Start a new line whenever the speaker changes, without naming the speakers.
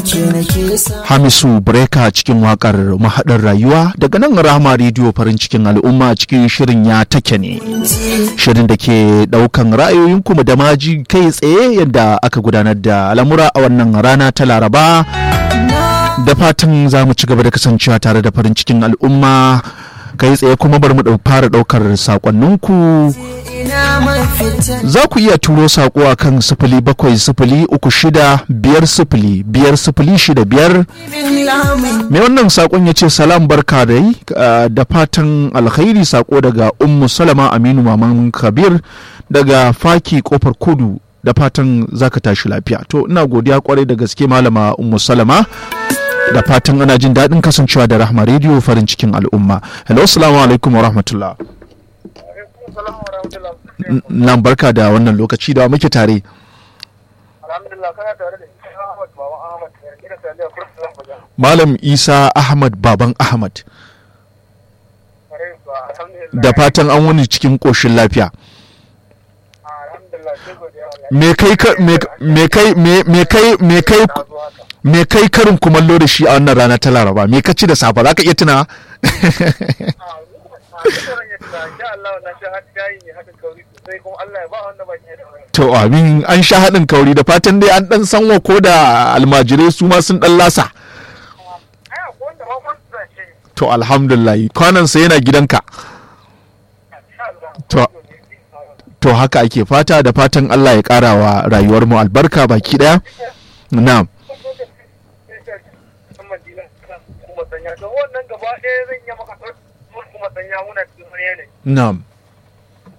Hamisu Breka cikin wakar mahaɗar rayuwa daga nan Rahama rediyo farin cikin al'umma cikin shirin ya take ne. Shirin da ke ɗaukan ra'ayoyin kuma da maji kai tsaye yadda aka gudanar da al'amura a wannan rana ta Laraba. Da fatan za mu ci gaba da kasancewa tare da farin cikin al'umma kai tsaye kuma bari mu fara ɗaukar sakonninku. Za ku iya turo saƙo a kan sifili bakwai sifili uku shida biyar sifili biyar sifili shida biyar. Mai wannan saƙon ya ce salam barka da yi da fatan alkhairi saƙo daga Ummu Salama Aminu Maman Kabir daga Faki Kofar Kudu da fatan zaka tashi lafiya. To ina godiya kwarai da gaske malama Ummu Salama. da fatan ana jin daɗin kasancewa da rahma rediyo farin cikin al'umma hello assalamu alaikum wa rahmatullah nan barka da wannan lokaci da muke tare malam isa ahmad baban ahmad da fatan an wani cikin ƙoshin lafiya me kai me kai me kai me kai me kai karin kumallo da shi a wannan rana ta laraba me ka ci da safa za ka iya tuna to amin an sha haɗin kauri da fatan dai an ɗan sanwa ko da almajirai su ma sun ɗan lasa to alhamdulillah kwanansa yana gidanka to to haka ake fata da fatan Allah ya ƙara wa rayuwar mu albarka baki ɗaya na'am Na'am.